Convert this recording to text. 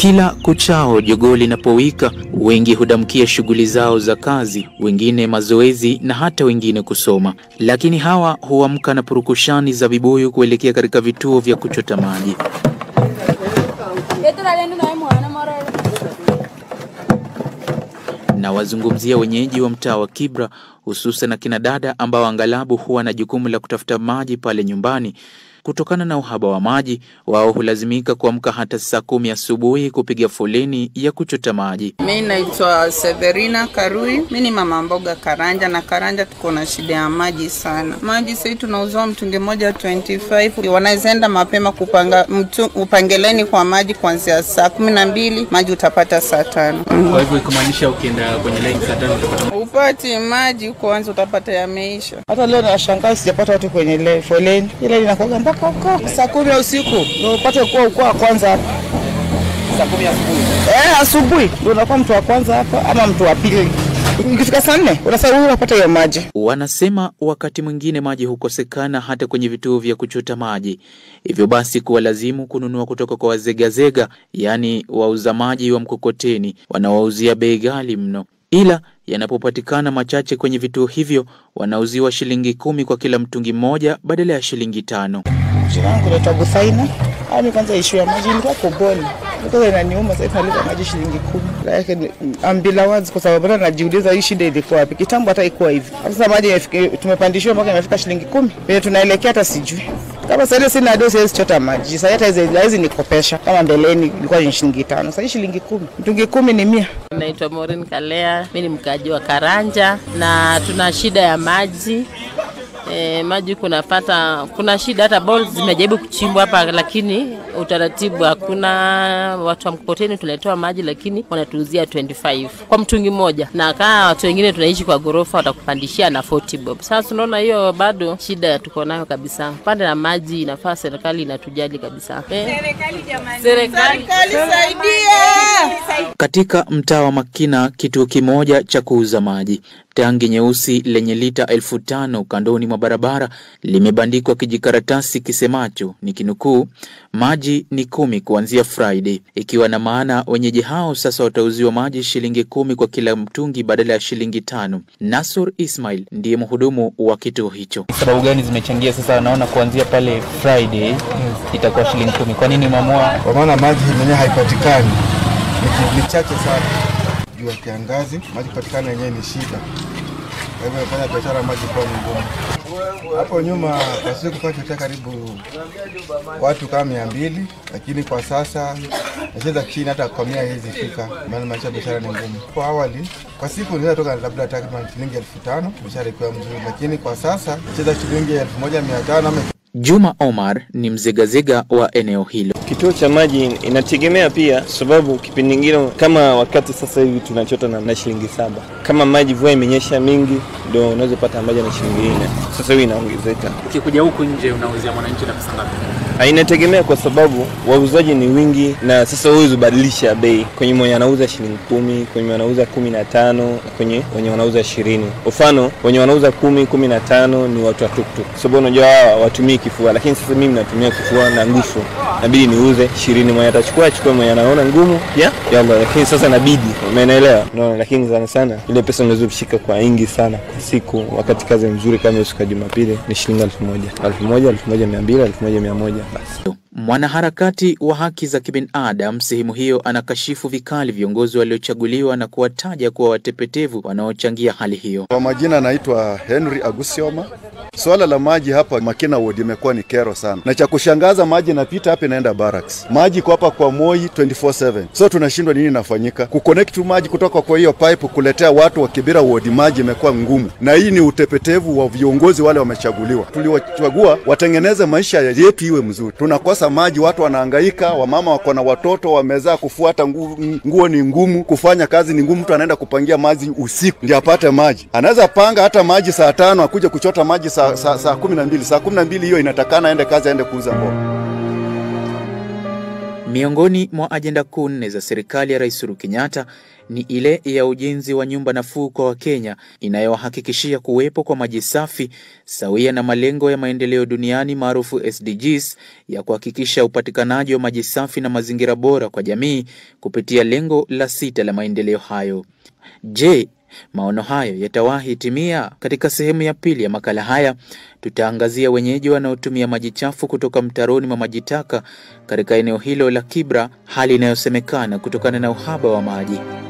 Kila kuchao jogoo linapowika, wengi hudamkia shughuli zao za kazi, wengine mazoezi na hata wengine kusoma. Lakini hawa huamka na purukushani za vibuyu kuelekea katika vituo vya kuchota maji. na wazungumzia wenyeji wa mtaa wa Kibra, hususan akina dada ambao angalabu huwa na jukumu la kutafuta maji pale nyumbani. Kutokana na uhaba wa maji, wao hulazimika kuamka hata saa kumi asubuhi kupiga foleni ya kuchota maji. Mi naitwa Severina Karui, mi ni mama mboga Karanja, na Karanja tuko na shida ya maji sana. Maji sahii tunauziwa mtungi moja 25 wanaweza enda mapema kupanga mtu, upangeleni kwa maji kuanzia saa kumi na mbili maji utapata saa tano. Kwa hivyo ikumaanisha ukienda kwenye line saa tano utapata Upati maji kwanza utapata yameisha. Hata leo nashangaa sijapata watu kwenye le- foleni, ile linakuwaga mpaka huko saa kumi ya usiku ndio upate kuwa ukua wa kwanza hapa. Saa kumi asubuhi eh, asubuhi ndio unakuwa mtu wa kwanza hapa ama mtu wa pili. Ikifika saa nne unasema huyu unapata hiyo maji. Wanasema wakati mwingine maji hukosekana hata kwenye vituo vya kuchota maji, hivyo basi kuwalazimu kununua kutoka kwa wazegazega, yaani wauza maji wa mkokoteni wanawauzia bei ghali mno, ila yanapopatikana machache kwenye vituo hivyo wanauziwa shilingi kumi kwa kila mtungi mmoja badala ya shilingi tano. Jina langu naitwa Busaina. Ami kwanza ishu ya maji ilikuwa koboni. Kwanza inaniuma sasa tunalipa maji shilingi kumi. Lakini ambila wazi kwa sababu hata najiuliza hii shida ilikuwa wapi? Kitambo hata ikuwa hivi. Hata Sasa maji imefika- tumepandishiwa mpaka imefika shilingi kumi. Penye tunaelekea hata sijui. Kama sasa ile sina dosi siwezi chota maji. Sasa hata hizi hizi nikopesha. Kama mbeleni ilikuwa ni shilingi tano. Sasa hii shilingi kumi. Mtungi kumi ni mia. Naitwa Maureen Kalea, mi ni mkaaji wa Karanja na tuna shida ya maji. E, maji kunapata, kuna shida hata balls zimejaribu kuchimbwa hapa, lakini utaratibu hakuna. Watu wa mkokoteni tunaletewa maji, lakini wanatuuzia 25 kwa mtungi mmoja, na kaa watu wengine tunaishi kwa ghorofa watakupandishia na 40 bob. Sasa unaona hiyo bado shida tuko nayo kabisa. Pande la maji inafaa serikali inatujali kabisa. Eh, serikali Katika mtaa wa Makina, kituo kimoja cha kuuza maji, tangi nyeusi lenye lita elfu tano kandoni mwa barabara limebandikwa kijikaratasi kisemacho ni kinukuu, maji ni kumi kuanzia Friday, ikiwa na maana wenyeji hao sasa watauziwa maji shilingi kumi kwa kila mtungi badala ya shilingi tano. Nasur Ismail ndiye mhudumu wa kituo hicho. sababu gani zimechangia sasa? Naona kuanzia pale Friday itakuwa shilingi kumi. Kwa nini mamua? kwa maana maji yenyewe haipatikani, ni, ni chache sana. Juu ya kiangazi maji kupatikana yenyewe ni shida, kwa hivyo inafanya biashara ya maji kuwa ni ngumu. Hapo nyuma kwa siku kwa chotea karibu watu kama mia mbili, lakini kwa sasa nacheza chini, hata kwa mia hizi fika, maana maisha ya biashara ni ngumu. Kwa awali kwa siku niliweza toka labda takriban shilingi elfu tano biashara ikiwa mzuri, lakini kwa sasa nacheza shilingi elfu moja mia tano ama Juma Omar ni mzegazega wa eneo hilo. Kituo cha maji inategemea pia, sababu kipindi kingine kama wakati sasa hivi tunachota na, na shilingi saba. Kama maji mvua imenyesha mingi, ndio unaweza pata maji na shilingi nne. Sasa hivi inaongezeka. Ukikuja huku nje unauzia mwananchi na pesa ngapi? Ah, Inategemea kwa sababu wauzaji ni wingi, na sasa huwezi kubadilisha bei kwenye mwenye anauza shilingi kumi, kwenye wanauza kumi na tano, kwenye wenye wanauza ishirini. Mfano wenye wanauza kumi, kumi na tano ni watu wa tuktuk, sababu unajua hawa watumii kifua, lakini sasa mimi natumia kifua na nguvu, nabidi niuze ishirini. Mwenye atachukua achukue, mwenye anaona ngumu ya yalla, lakini sasa nabidi, umeelewa? Unaona, lakini sana sana ile pesa unaweza kushika kwa wingi sana kwa siku, wakati kazi nzuri kama siku ya Jumapili ni shilingi elfu moja elfu moja elfu moja mia mbili elfu moja mia moja basi. Mwanaharakati wa haki za kibinadamu sehemu hiyo anakashifu vikali viongozi waliochaguliwa na kuwataja kuwa watepetevu wanaochangia hali hiyo. Kwa majina naitwa Henry Agusioma. Swala la maji hapa Makina Ward imekuwa ni kero sana, na cha kushangaza maji inapita hapa inaenda barracks. Maji iko hapa kwa Moi 24/7, so tunashindwa nini inafanyika kuconnect tu maji kutoka kwa hiyo pipe kuletea watu wa Kibera Ward. Maji imekuwa ngumu, na hii ni utepetevu wa viongozi wale wamechaguliwa. Tuliwachagua watengeneze maisha yetu iwe mzuri, tunakosa maji, watu wanahangaika, wamama wako na watoto wamezaa, kufuata nguo, nguo ni ngumu, kufanya kazi ni ngumu. Mtu anaenda kupangia maji usiku ndio apate maji, anaweza panga hata maji saa tano akuja kuchota maji saa, saa, saa kumi na mbili saa kumi na mbili hiyo inatakana aende kazi, aende kuuza mboga. Miongoni mwa ajenda kuu nne za serikali ya Rais Uhuru Kenyatta ni ile ya ujenzi wa nyumba nafuu kwa Wakenya inayowahakikishia kuwepo kwa maji safi sawia na malengo ya maendeleo duniani maarufu SDGs ya kuhakikisha upatikanaji wa maji safi na mazingira bora kwa jamii kupitia lengo la sita la maendeleo hayo. Je, maono hayo yatawahi timia? Katika sehemu ya pili ya makala haya tutaangazia wenyeji wanaotumia maji chafu kutoka mtaroni mwa maji taka katika eneo hilo la Kibra, hali inayosemekana kutokana na uhaba wa maji.